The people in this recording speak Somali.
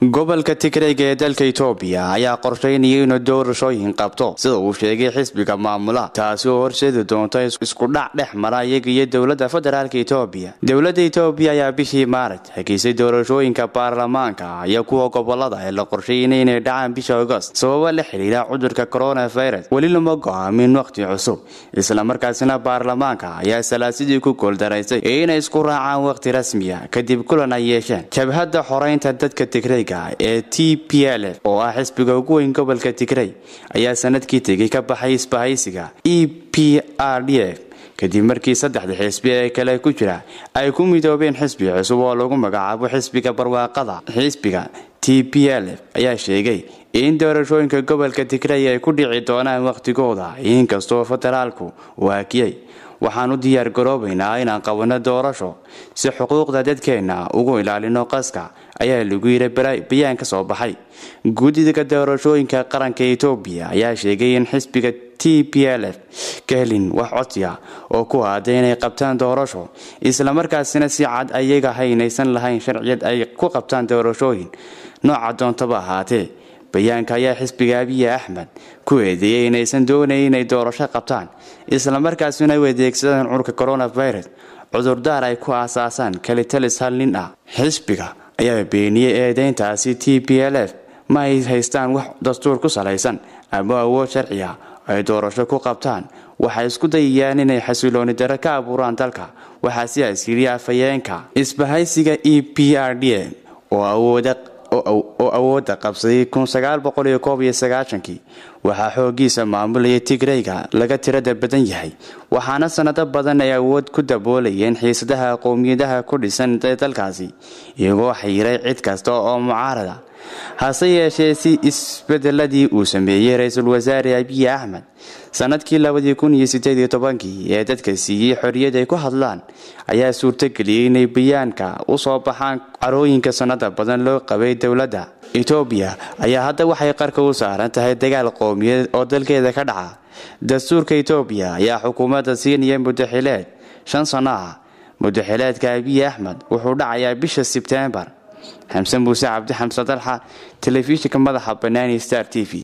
gobolka tigreyga ee dalka itoobiya ayaa qorsheynaya inuu doorashooyin qabto sida uu sheegay xisbiga maamula taasi oo horseedi doonto iskudhac dhex mara iyaga iyo dowladda federaalk itoobiya dowladda itoobiya ayaa bishii maaraj hageysay doorashooyinka baarlamaanka iyo kuwa gobolada ee la qorsheynay inay dhacaan bisha agost sababo la xidhiira cudurka coronavirus weli lama go-aamin waqti cusub islamarkaasina baarlamaanka ayaa salaasidii ku gooldaraysay inay isku raacaan waqti rasmiya kadib kulan ay yeesheen jabhadda xoreynta dadka tigreyga ee t p l f oo ah xisbiga ugu weyn gobolka tigrey ayaa sanadkii tegay ka baxay isbahaysiga e p r d f kadib markii saddexda xisbi ee kale ku jira ay ku midoobeen xisbi cusub oo lagu magacaabo xisbiga barwaaqada xisbiga t p l f ayaa sheegay in doorashooyinka gobolka tigrey ay ku dhici doonaan wakhtigooda inkastoo federaalku uu hakiyey waxaan u diyaar garoobaynaa inaan qabanno doorasho si xuquuqda dadkeenna ugu ilaalino qaska ayaa lagu yidhi bayaan ka soo baxay guddiga doorashooyinka qaranka etoobiya ayaa sheegay in xisbiga t p l f ka helin wax codsiya oo ku aaday inay qabtaan doorasho islamarkaasina si cad ayaga haynaysan lahayn sharciyad ay ku qabtaan doorashooyin nooca doontaba ahaatee bayaanka ayaa xisbiga abiyi axmed ku eedeeyey inaysan doonayn inay doorasho qabtaan islamarkaasina u adeegsadaan curka coronavirus cudurdaar ay ku aasaasaan kalitalis hal nin ah xisbiga ayaa beeniyey eedeyntaasi t p l f ma ay haystaan wax dastuur ku salaysan ama awood sharciya ay doorasho ku qabtaan waxay isku dayayaan inay xasilooni daro ka abuuraan dalka waxaa sidaas yidhi afhayeenka isbahaysiga e p r d oo awooda oo awoodda qabsaday kii waxaa xoogiisa maamulaya tigreyga laga tirada badan yahay waxaana sanado badan ay awood ku daboolayeen xiisadaha qowmiyadaha ku dhisan dalkaasi iyagoo xayiray cid kasta oo mucaarada hase yeeshee si isbedeladii uu sameeyey ra-iisul wasaare abiyi axmed sanadkii ee dadka siiyey xorriyad ay ku hadlaan ayaa suurtageliyey inay bayaanka u soo baxaan carooyinka sanada badan loo qabay dowladda etoobiya ayaa hadda waxay qarka u saaran tahay dagaal qowmiyadeed oo dalkeeda ka dhaca dastuurka etoobiya ayaa xukuumadda siinaya mudaxileed shan sano ah mudaxileedka abiyi axmed wuxuu dhacayaa bisha sebtembar xamse muuse cabdi xamse dalxa telefishinka madaxa banaani star t v